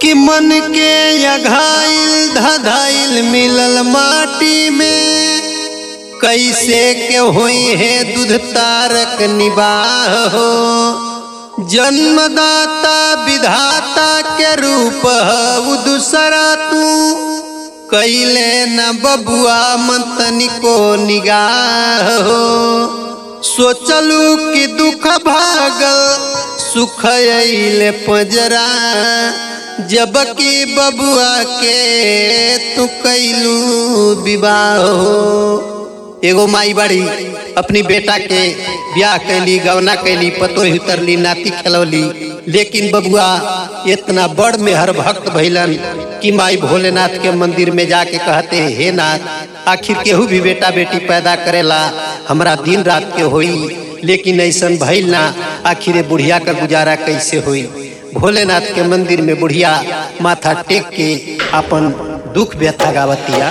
कि मन के अघाइल धधाइल मिलल माटी में कैसे के होई है दूध तारक निबाह हो जन्मदाता विधाता के रूप हऊ दूसरा तू कैले न बबुआ मंतनी को निगाह हो सोचलू कि दुख भागल सुख अइले पजरा जबकि बबुआ के तू कैलू विवाह हो एगो माई बड़ी अपनी बेटा के ब्याह कैली गवना कैली पतोही उतरली नाती खेलौली लेकिन बबुआ इतना बड़ में हर भक्त भैलन कि माई भोलेनाथ के मंदिर में जाके कहते हैं हे नाथ आखिर केहू भी बेटा बेटी पैदा करेला हमरा दिन रात के होई लेकिन ऐसन भइल ना आखिर बुढ़िया का गुजारा कैसे होई भोलेनाथ के मंदिर में बुढ़िया माथा टेक के अपन दुख व्यथा गावतिया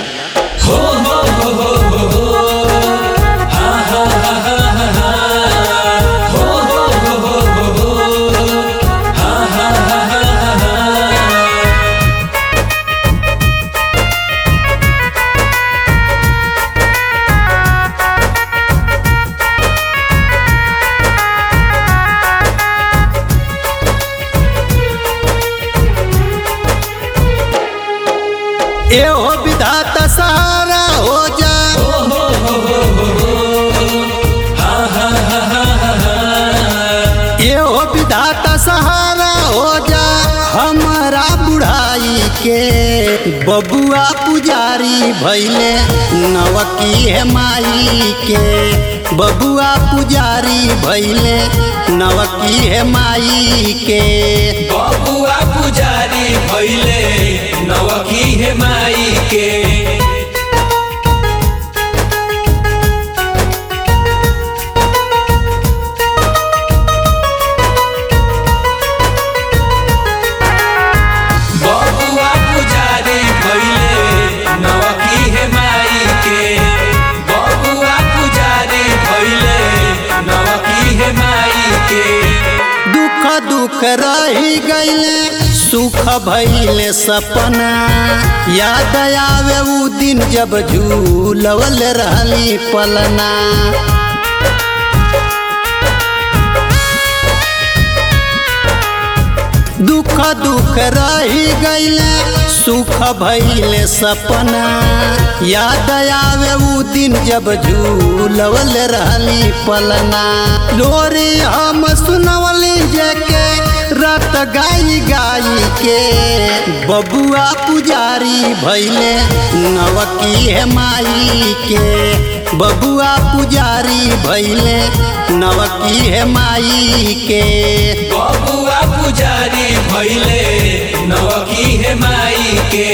एहो विधाता सहारा हो जा एहो विधाता सहारा हो जा हमारा बुढ़ाई के बबुआ पुजारी भैले नवकी है माई के बबुआ पुजारी भैले नवकी है माई के बबुआ पुजारी भैले नवकी हे माई के बबुआ पुजारी भैले नवकी हे माई के बबुआ पुजारी भैले नवकी हे माई के दुख दुख रही गईले सुख भइले सपना याद आवे उ दिन जब झूलवल रहली पलना दुख दुख रही गईले सुख भइले सपना याद आवे उ दिन जब झूलवल रहली पलना लोरी हम सुनवली जेके रात गाई गाई के बबुआ पुजारी भैले नवकी है माई के बबुआ पुजारी भैले नवकी है माई के बबुआ पुजारी भैले नवकी हे माई के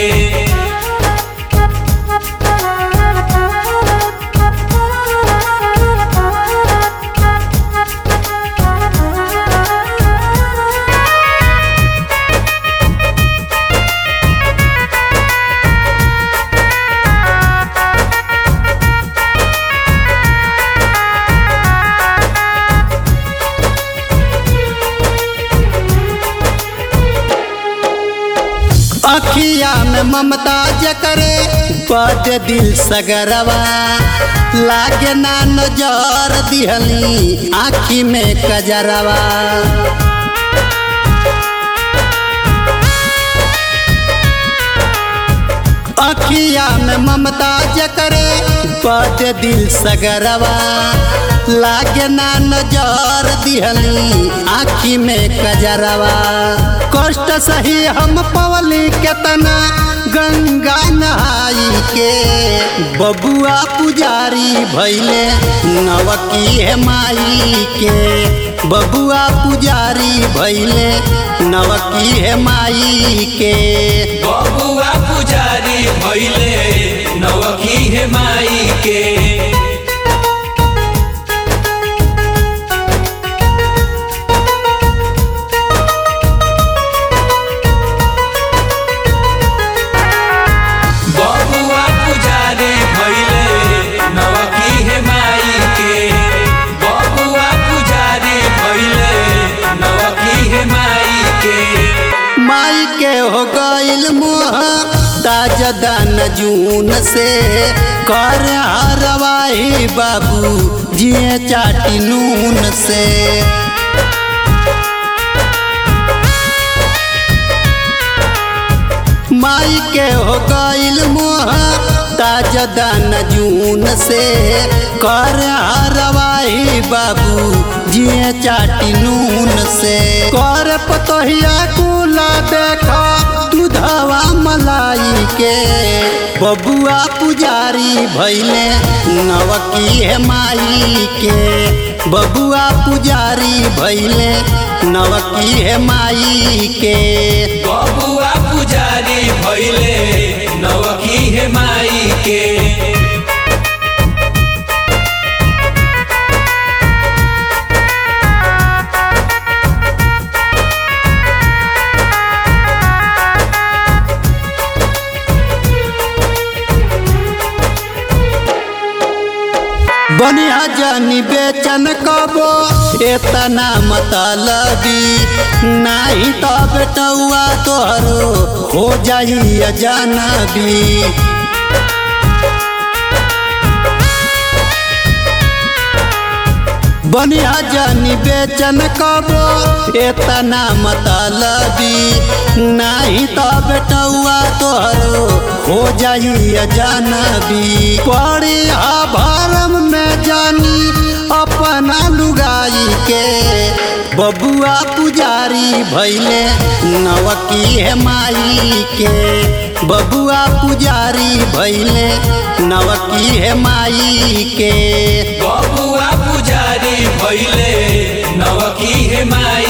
अखिया में ममता जकरे बद दिल सगरवा लागे ना नजर दिहली आखी में कजरवा अखिया में ममता जकरे बद दिल सगरवा लागे ना नजर दिहली आखी में कजरवा कष्ट सही हम पवली केतना गंगा नहाई के बबुआ पुजारी भैले नवकी है माई के बबुआ पुजारी भैले नवकी है माई के बबुआ पुजारी भैले नवकी हे माई के बबुआ पुजारी भैले नवकी हे माई के बबुआ पुजारी भैले नवकी हे माई के माई के हो गईल मोह ताजा दान जून से कर हरवाई बाबू जिए चाटी नून से माई के हो गईल मोह ताजा दान जून से कर हरवाई बाबू जिए चाटी नून से कर पतोहिया कुला देखा दूधवा मलाई के बबुआ पुजारी भैले नवकी है माई के बबुआ पुजारी भैले नवकी है माई के बबुआ पुजारी भैले नवकी हे माई के बनिया जानी बेचन कबो एतना मतलबी नाही तो बेटौआ तोहरो हो जाई अजनबी बनिया जानी बेचन कबो एतना मतलबी नाही तो बेटौआ तोहरो हो जाई अजनबी पड़ी हा भरम में जानी अपना लुगाई के बबुआ पुजारी भैले नवकी है माई के बबुआ पुजारी भैले नवकी है माई के बबुआ पुजारी भैले नवकी हे माई